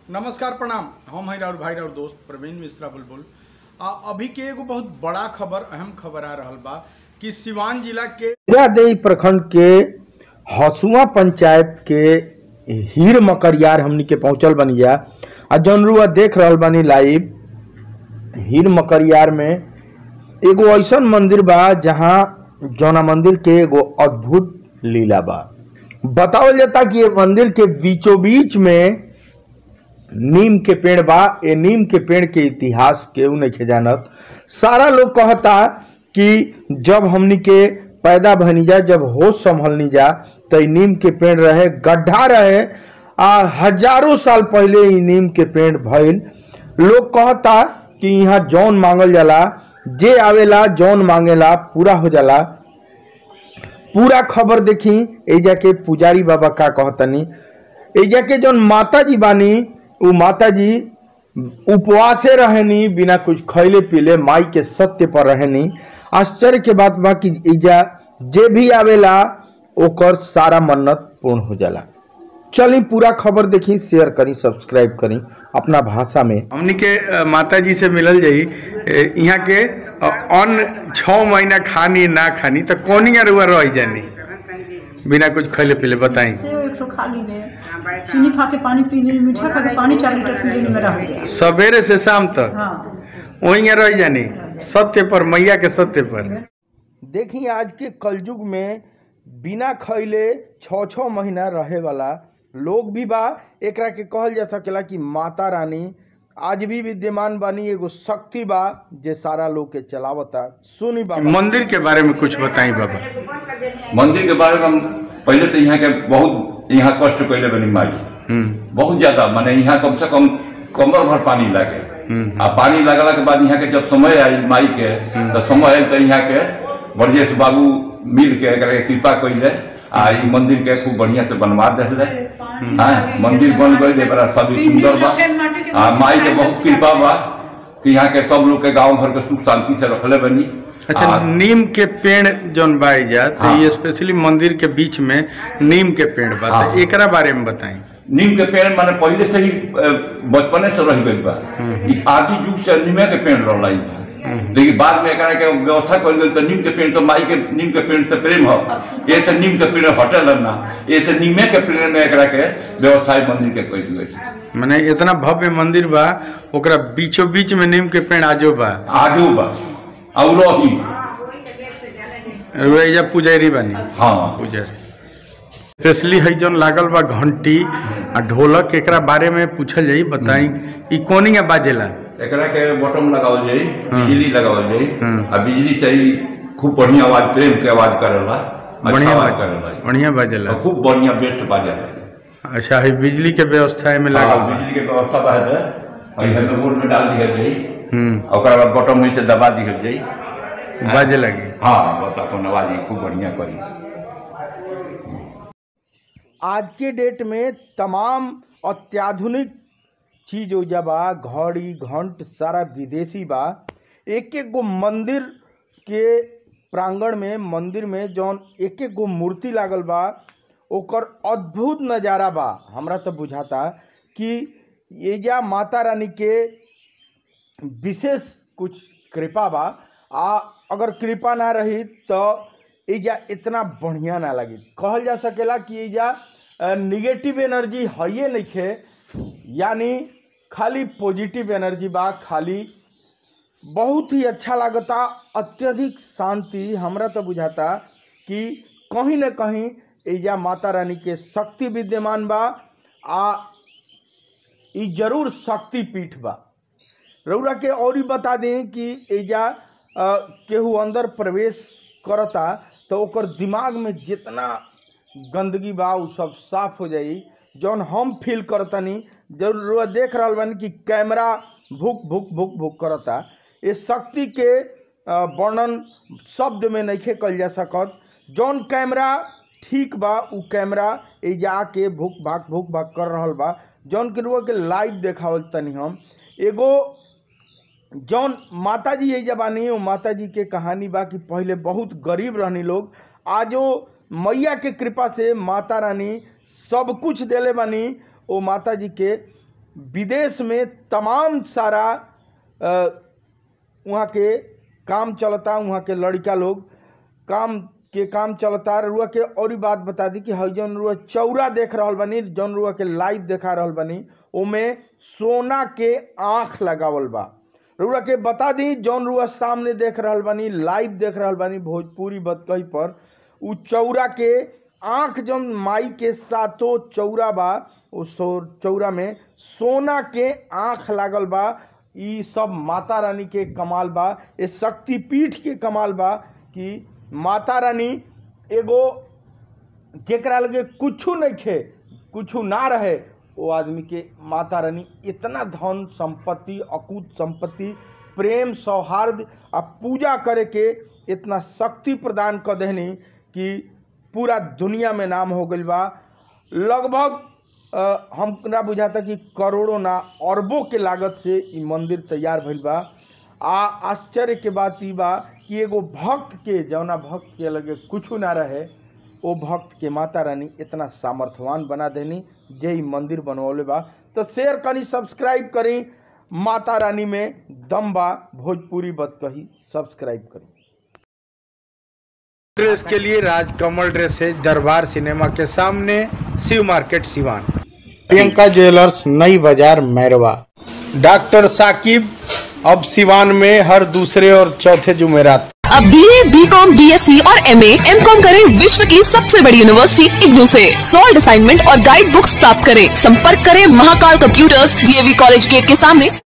नमस्कार प्रणाम हम हैं और भाई और दोस्त प्रवीण मिश्रा बुलबुल आ अभी के एगो बहुत बड़ा खबर अहम खबर आ रहल बा कि सिवान जिला के देई प्रखंड के हसुआ पंचायत के हीर मकरियार हमनी के पहुंचल बनी जा आ जौन रुआ देख रहल बानी लाइव हीर मकरियार में एगो ऐसन मंदिर बा जहाँ जौना मंदिर के एगो अद्भुत लीला बा बतावल जाता कि ये मंदिर के बीचों बीच में नीम के पेड़ बा ए नीम के पेड़ के इतिहास केहू नहीं जानत सारा लोग कहता कि जब हमनी के पैदा भनी जा जब होश संभलनी जा तो ई नीम के पेड़ रहे गड्ढा रहे आ हजारों साल पहले ई नीम के पेड़ भइल लोग कहता कि यहाँ जौन मांगल जाला जे आवेला जौन मांगेला पूरा हो जाला पूरा खबर देखी एजा के पुजारी बाबा का कहतनी एजा के जौन माता जी बानी उ माता जी उपवासे रहनी बिना कुछ खैले पीले माई के सत्य पर रहनी आश्चर्य के बात बा कि एजा जे भी आवेला ओकर सारा मन्नत पूर्ण हो जाला चली पूरा खबर देखी शेयर करी सब्सक्राइब करी अपना भाषा में हमनी के अ, माता जी से मिलल जाई ए, यहाँ के अ, अन्न छः महीना खानी ना खानी तो कौनिया रुआ रह जानी बिना कुछ खैले पीले बताई सेव एक ठो खा ली ले चीनी खा के पानी पी ली मीठा खा के पानी चार लीटर पी ली में रह गया सवेरे से शाम तक हाँ वहीं रह जानी सत्य पर मैया के सत्य पर देखी आज के कलयुग में बिना खैले छ छ महीना रहे वाला लोग भी बा एकरा के कहल जा सकेला कि माता रानी आज भी विद्यमान बानी एगो शक्ति बा जे सारा लोग के चलावता सुनी बाबा मंदिर के बारे में कुछ बताई बाबा मंदिर के बारे में हम पहले से यहाँ के बहुत यहाँ कष्ट कैले बनी माई हम्म बहुत ज्यादा माने यहाँ कम से कम कमर भर पानी लागे हम्म। आ पानी लगला के बाद यहाँ के जब समय आई माई के तो समय आयल तो यहाँ के ब्रजेश बाबू मिल के एकरा के कृपा कैले आ ई मंदिर के खूब बढ़िया से बनवा दिले हाँ मंदिर बन गई बड़ा सभी सुंदर बा आ माई के बहुत कृपा बा कि यहाँ के सब लोग के गांव घर के सुख शांति से रखले बनी अच्छा आ- नीम के पेड़ जौन बाई जा तो हाँ। ये स्पेशली मंदिर के बीच में नीम के पेड़ बा हाँ। तो एकरा बारे में बताई नीम के पेड़ माने पहले से ही अ, बचपने से रह गई बा ई आदि युग से नीमे के पेड़ रहला ई लेकिन बाद में एकरा के व्यवस्था कर गई तो नीम के पेड़ तो माई के नीम के पेड़ से प्रेम हो ये से नीम के पेड़ हटल ना ये से नीमे के पेड़ में एकरा के व्यवस्था ई मंदिर के कर गई माने इतना भव्य मंदिर बा ओकरा बीचों बीच में नीम के पेड़ आजो बा आजू बा और ही रुआ पुजारी बनी हाँ पुजारी स्पेशली है जौन लागल बा घंटी आ ढोलक एकरा बारे में पूछल जाई बताई ई कोनिया बाजेला एकरा के बटन लगावल जाई हाँ। बिजली लगावल जाई हम्म। आ बिजली से ही खूब बढ़िया आवाज प्रेम के आवाज करेला अच्छा बढ़िया आवाज बाजे करेला बढ़िया बाजेला और खूब बढ़िया बेस्ट बाजेला अच्छा है बिजली के व्यवस्था में लागल हाँ, बा बिजली के व्यवस्था बा है और इधर में बोर्ड में डाल दिया जाई हम्म और ओकरा बाद बटन में से दबा दिया जाई बाजे लगी हाँ बस अपन आवाज ही खूब बढ़िया करी आज के डेट में तमाम अत्याधुनिक चीज ओजा बा घड़ी घंट सारा विदेशी बा एक एक गो मंदिर के प्रांगण में मंदिर में जौन एक एक गो मूर्ति लागल बा ओकर अद्भुत नज़ारा बा हमरा तो बुझाता कि एजा माता रानी के विशेष कुछ कृपा बा आ अगर कृपा ना रही तो एजा इतना बढ़िया ना लगी कहल जा सकेला कि एजा निगेटिव एनर्जी है नइखे यानी खाली पॉजिटिव एनर्जी बा खाली बहुत ही अच्छा लागता अत्यधिक शांति हमरा तो बुझाता कि कहीं न कहीं एजा माता रानी के शक्ति विद्यमान बा आ ई जरूर शक्ति पीठ बा रउरा के और ही बता दें कि एजा अ, केहू अंदर प्रवेश करता तो ओकर दिमाग में जितना गंदगी बा उ सब साफ हो जाई जौन हम फील करतनी जरूर रउआ देख रहल बानी कि कैमरा भुक भुक भुक भुक करता इस शक्ति के अ, वर्णन शब्द में नहीं कल जा सकत जौन कैमरा ठीक बा उ कैमरा एजा आके भुक भाक भुक भाक कर रहल बा जौन के रउआ के लाइव देखावल तनी हम एगो जौन माता जी एजा बानी वो माता जी के कहानी बा कि पहले बहुत गरीब रहनी लोग आजो मैया के कृपा से माता रानी सब कुछ देले बानी वो माता जी के विदेश में तमाम सारा अ, वहाँ के काम चलता वहाँ के लड़का लोग काम के काम चलता रुआ के और ही बात बता दी कि हई जौन रुआ चौरा देख रहल बानी जौन रुआ के लाइव देखा रहल बानी ओमे सोना के आँख लगावल बा रुआ के बता दी जौन रुआ सामने देख रहल बानी लाइव देख रहल बानी भोजपुरी बतकही पर उ चौरा के आँख जौन माई के सातो चौरा बा उ सो चौरा में सोना के आँख लागल बा ई सब माता रानी के कमाल बा ये शक्तिपीठ के कमाल बा कि माता रानी एगो जेकरा लगे कुछू नहीं खे कुछू ना रहे वो आदमी के माता रानी इतना धन संपत्ति अकूत संपत्ति प्रेम सौहार्द आ पूजा करे के इतना शक्ति प्रदान कर देनी कि पूरा दुनिया में नाम हो गइल बा लगभग अ, हमरा बुझाता कि करोड़ों ना अरबों के लागत से ई मंदिर तैयार भइल बा आ आश्चर्य के बात ई बा कि एगो भक्त के जौना भक्त के लगे कुछ ना रहे ओ भक्त के माता रानी इतना सामर्थ्यवान बना देनी जे ई मंदिर बनवले बा तो शेयर करी सब्सक्राइब करी माता रानी में दम बा भोजपुरी बत कही सब्सक्राइब करी ड्रेस के लिए राजकमल ड्रेस है दरबार सिनेमा के सामने शिव मार्केट सिवान प्रियंका ज्वेलर्स नई बाजार मैरवा डॉक्टर साकिब अब सिवान में हर दूसरे और चौथे जुमेरात अब B A B com B S C और एम एम कॉम करें विश्व की सबसे बड़ी यूनिवर्सिटी इग्नू से सॉल्ड असाइनमेंट और गाइड बुक्स प्राप्त करें संपर्क करें Mahakal computers DAV college gate के सामने